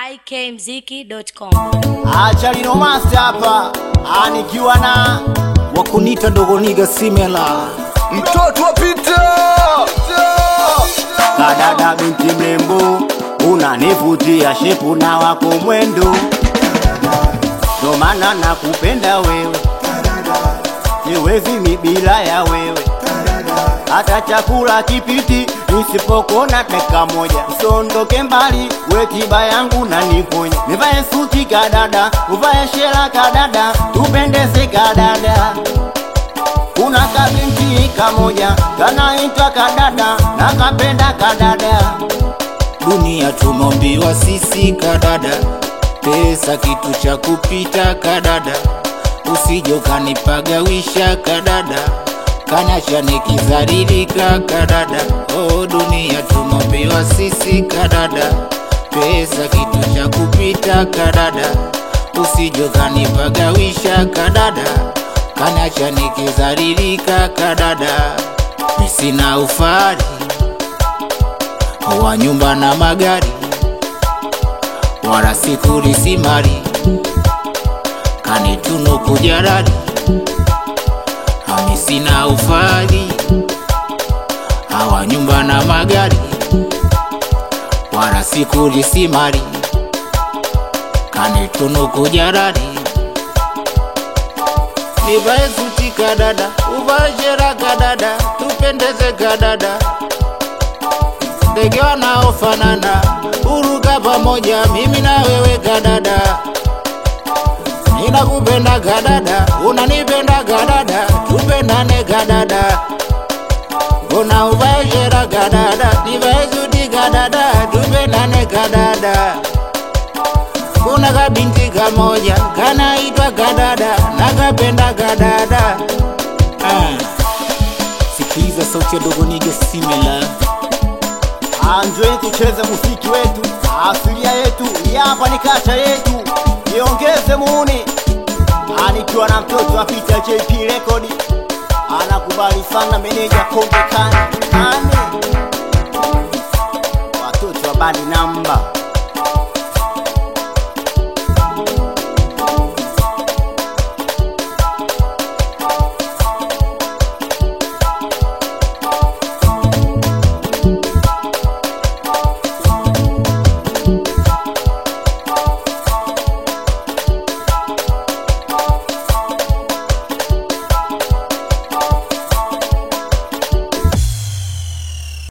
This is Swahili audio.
ikmziki.com. Acha lino master hapa anikiwa na wakunita dogoniga simela mtoto wa Pita kadada binti mrembo, unanivutia shepu na wako mwendo, ndo maana nakupenda wewe, siwezi mi bila ya wewe, hata chakula kipiti nisipokona dakika moja, usondoke mbali, we tiba yangu na niponya, nivae suti kadada, uvae shela kadada, tupendeze kadada kuna kabinti kamoja kanaitwa kadada na kapenda kadada dunia tumombiwa sisi kadada pesa kitu cha kupita kadada usijo kanipagawisha kadada kanacha nikizaririka kadada oh dunia tumombiwa sisi kadada pesa kitu cha kupita kadada usijo kanipagawisha kadada kanacha nikizaririka kadada misina ufari wa nyumba na magari wala sikulisi mali kanituno kujarari amisina ufari hawa nyumba na magari wala sikulisi mali kanituno kujarari nivae suti kadada uvae shera kadada tupendeze kadada ndege wanaofanana uruka pamoja mimi na wewe kadada ninakupenda kadada unanipenda kadada tupendane kadada una uvae shera kadada nivae suti kadada tupendane kadada kuna kabinti kamoja kanaitwa kadada nakapenda kadada ah. sikiliza sauti ya dogoniga simela anjweni tucheze muziki wetu asilia yetu hii hapa ni kacha yetu niongeze muuni anikiwa na mtoto wa Peter JP Record anakubali sana meneja Konde Kani Kani watoto wa badi namba